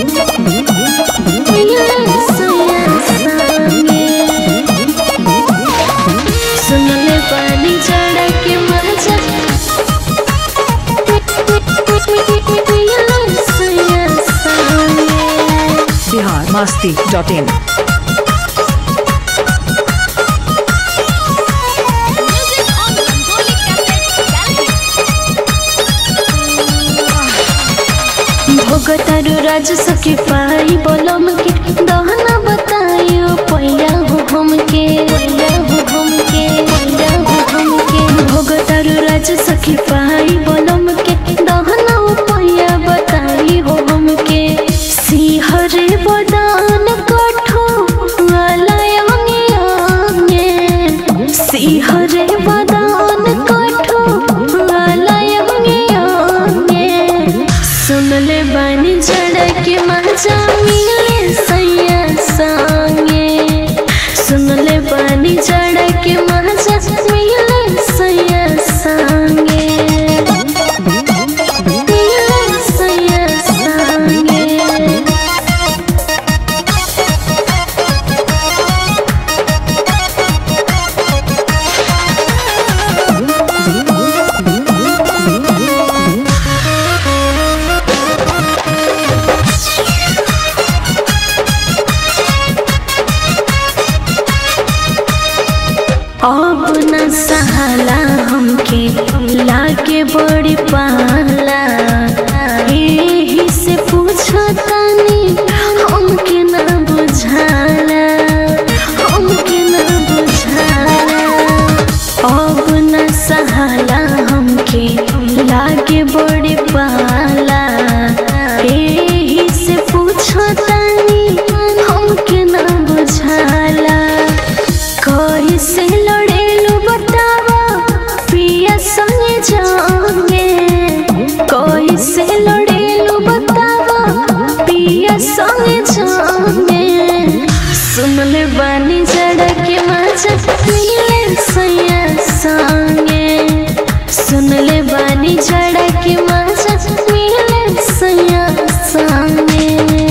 सुनले पानी चढ़ के मजा सैया संगे बिहार मस्ती dot in Music on Rangoli Cassette Gallery. भोगतारू राज सखी पाई बोलम के दहना बताइयो पैया हो हमके पैया हो हमके पैया हो हमके भोगतारू राज सखी पाई बोलम के दहना पैया बताई हो हमके सिहरे बदान कठो वाला अंगे अंगे सिहरे बदान कठो वाला अंगे अंगे सुनले बानी जड़ के मजा मिले सैया संगे सुनले बानी जड़ के मजा मिले सैया संगे मिले सैया संगे अब न सहाला हमके लागे बड़ी पाला एही से पूछतानी हमके न बुझाला हमके न बुझाला अब न सहाला हमके लागे बड़ी पाला एही से पूछतानी हमके न बुझाला कैसे लड़ेलू बतावा पिया संगे जाओगे कैसे लड़ेलू बतावा पिया संगे जाओगे सुनले बानी जड़ के मजा मिले सैया संगे सुनले बानी जड़ के मजा मिले सैया संगे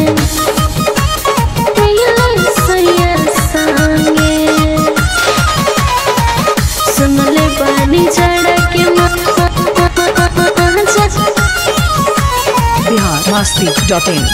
मिले सैया संगे सुनले पानी चढ़ के मजा बिहार मस्ती डॉट इन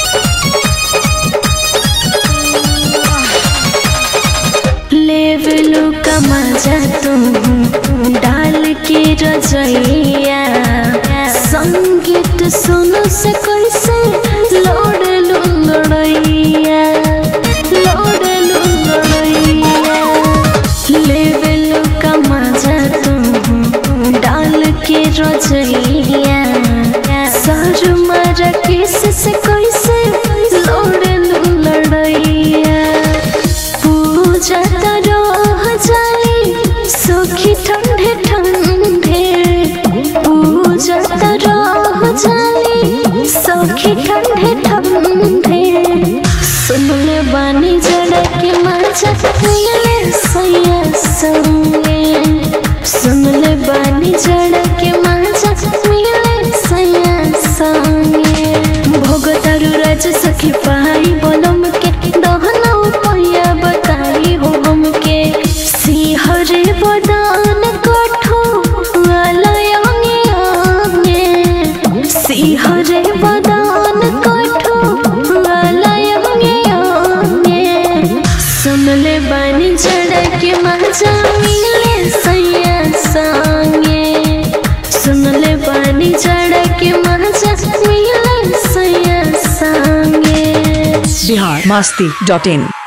लेवलू का मजा तुम डाल के रजैया संगीत सुनो से कैसे लोड लुंगड़ैया लोड लुंगड़ैया लेवलू का मजा तुम डाल के रजैया सर मर किस से कैसे लोड लुंगड़ैया पूजा रह जाई सखी ठंडे ठंडे पूजा रह जाई सखी ठंडे ठंडे सुनले बानी जड़ के मजा मिले सैया संगे सुनले बानी जड़ के मजा मिले सैया संगे भोगतारू राज सखी पाई बोलम के दहना पैया बताई हो हमके सिहरे बदान कठो वाला अंगे अंगे सिहरे बदान कठो वाला अंगे अंगे सुनले बानी जड़ के मजा मिले सैया संगे सुनले बानी जड़ के मजा मिले सैया संगे बिहार मस्ती डॉट इन